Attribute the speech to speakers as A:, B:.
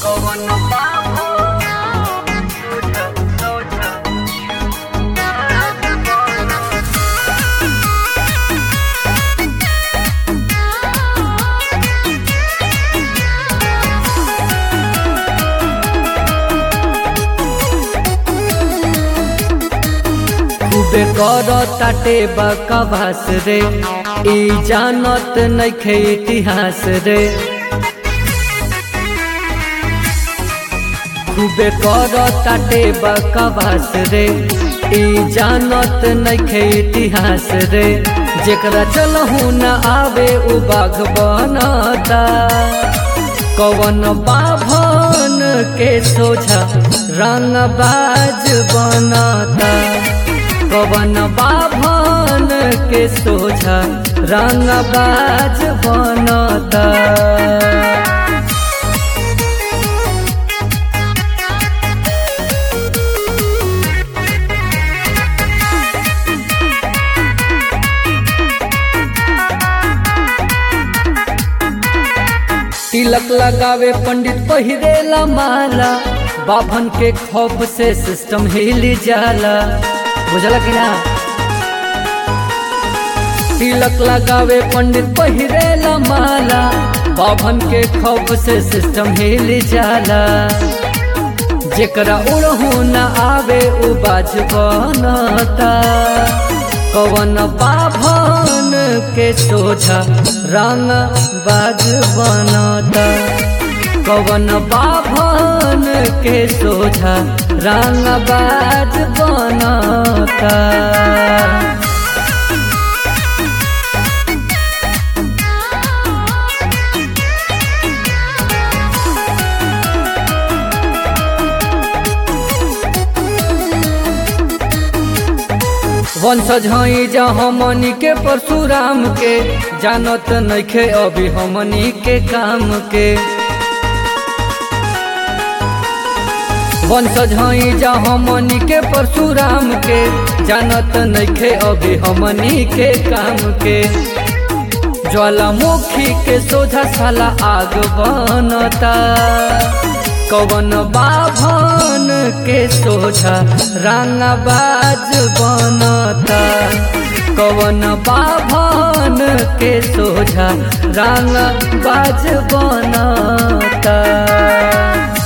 A: कवन बाबू सोझ सोझ
B: खूबे कर ताटे बकवास रे ई जानत नइखे इतिहास रे खूबे कर ताटे बकवास रे ई जानत नइखे इतिहास रे जेकरा चलहु न आवे उ बाघ बनता कवन बाभन के सोझा रंगबाज बनता कवन बाभन के सोझा रंगबाज बनता तिलक लगावे पंडित पहिरेला माला बाभन के खौफ से सिस्टम हिल जाला बुझला कि ना तिलक लगावे पंडित पहिरेला माला बाभन के खौफ से सिस्टम हिल जाला जेकरा उड़हू न आवे उ बाज बनता कवन बाभन के सोझा रंग बाज बनता कवन बाभन के सोझा रंग बाज बनता वंशज हई जा हमनी के परशुराम के जानत नइखे अभी हमनी के काम के वंशज हई जा हमनी के परशुराम के जानत नइखे अभी हमनी के काम के ज्वालामुखी के सोझा साला आग बनता कवन बाभन के सोझा रंगबाज बनता कवन बाभन के सोझा रंगबाज बनता